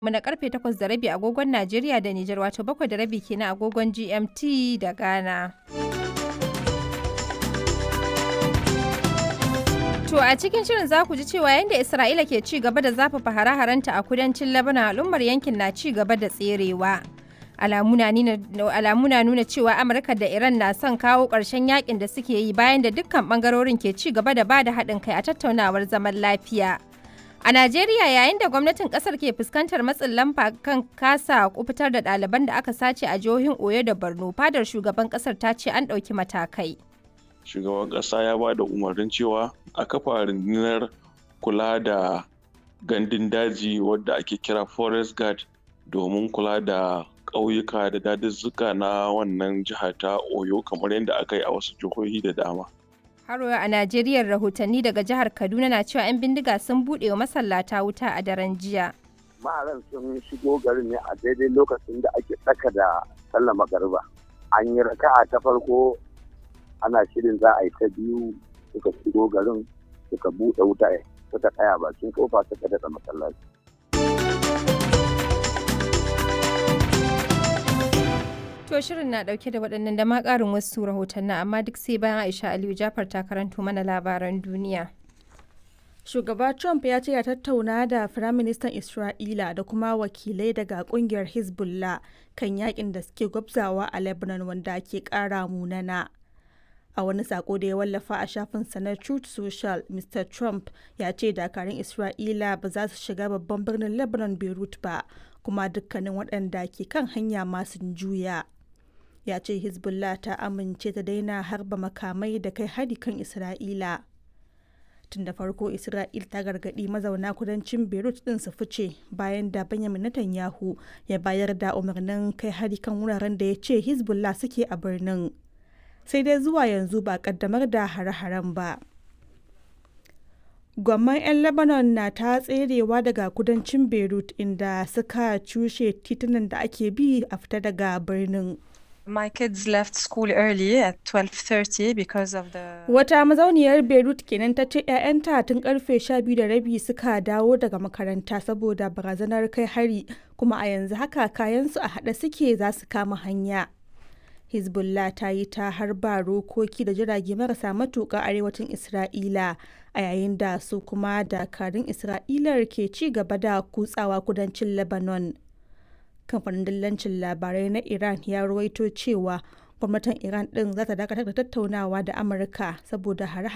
mu na karfe 8 da rabi agogon Najeriya da Nijar wato 7 da rabi kenan agogon GMT da Ghana. To a cikin shirin za ku ji cewa yadda Isra'ila ke ci gaba da zafafa hare-harenta a kudancin Lebanon al'ummar yankin na ci gaba da tserewa. Alamu na nuna cewa Amurka da Iran na son kawo ƙarshen yakin da suke yi bayan da dukkan ɓangarorin ke ci gaba da ba da haɗin kai a tattaunawar zaman lafiya. A Najeriya yayin da gwamnatin kasar ke fuskantar matsin lamba kan kasa kufitar da ɗaliban da aka sace a jihohin Oyo da Borno, fadar shugaban kasar ta ce an ɗauki matakai. Shugaban ƙasa ya ba da umarnin cewa a kafa rundunar kula da gandun daji wadda ake kira Forest Guard domin kula da ƙauyuka da daduzzuka na wannan jiha ta Oyo kamar yadda aka yi a wasu jihohi da dama. Haro a Najeriya rahotanni daga jihar Kaduna na cewa 'yan bindiga sun buɗe wa masallata wuta a daren jiya. Maharan sun shigo garin ne a daidai lokacin da ake tsaka da sallah magariba. An yi raka'a ta farko ana shirin za a yi ta biyu suka shigo garin suka buɗe wuta suka tsaya bakin kofa suka daɗa masallaci. To shirin na dauke da waɗannan da ma ƙarin wasu rahotannin amma duk sai bayan Aisha Aliyu Jafar ta karanto mana labaran duniya. Shugaba Trump ya ce ya tattauna da Firaministan Isra'ila da kuma wakilai daga kungiyar Hezbollah kan yakin da suke gwabzawa a Lebanon wanda ke ƙara munana. A wani sako da ya wallafa a shafinsa na Truth Social, Mr. Trump ya ce dakarun Isra'ila ba za su shiga babban birnin Lebanon Beirut ba, kuma dukkanin waɗanda ke kan hanya masu juya. ya ce hezbollah ta amince ta daina harba makamai da kai hari kan isra'ila tun da farko isra'il ta gargaɗi mazauna kudancin beirut din su fice bayan da benjamin netanyahu ya bayar da umarnin kai hari kan wuraren da ya ce hezbollah suke a birnin sai dai zuwa yanzu ba kaddamar da hare-haren ba gwamman 'yan lebanon na ta tserewa daga kudancin beirut inda suka cushe titunan da ake bi a fita daga birnin My kids left school early at 12:30 because of the Wata mazauniyar Beirut kenan ta ce 'ya'yanta tun karfe 12 da rabi suka dawo daga makaranta saboda barazanar kai hari kuma a yanzu haka kayansu a haɗe suke za su kama hanya. Hezbollah ta yi ta harba rokoki da jirage marasa matuƙa arewacin Isra'ila a yayin da su kuma dakarun Isra'ilar ke ci gaba da kutsawa kudancin Lebanon. kamfanin dillancin labarai na iran ya ruwaito cewa gwamnatin iran din za ta dakatar da tattaunawa da amurka saboda hare